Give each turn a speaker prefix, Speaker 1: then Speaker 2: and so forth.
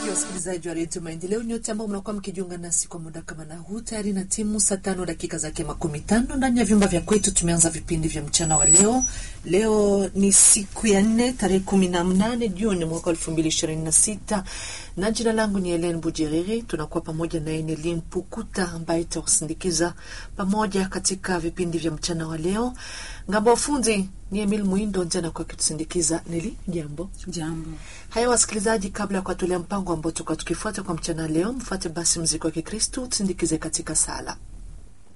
Speaker 1: wasikilizaji wa redio Maendeleo, nyote ambao mnakuwa mkijiunga nasi kwa muda kama na huu, tayari na timu saa tano dakika zake makumi tano ndani ya vyumba vya kwetu. Tumeanza vipindi vya mchana wa leo. Leo ni siku ya nne tarehe kumi na mnane Juni mwaka elfu mbili ishirini na sita na jina langu ni Helen Bujeriri. Tunakuwa pamoja na Eneli Mpukuta ambaye itakusindikiza pamoja katika vipindi vya mchana wa leo. Ngambo ya ufundi ni Emil Mwindo njana kwa kitusindikiza. Nili jambo
Speaker 2: Jambo.
Speaker 1: Haya wasikilizaji, kabla ya kuwatolea mpango ambao tuka tukifuata kwa mchana leo, mfuate basi mziki wa Kikristu tusindikize katika sala.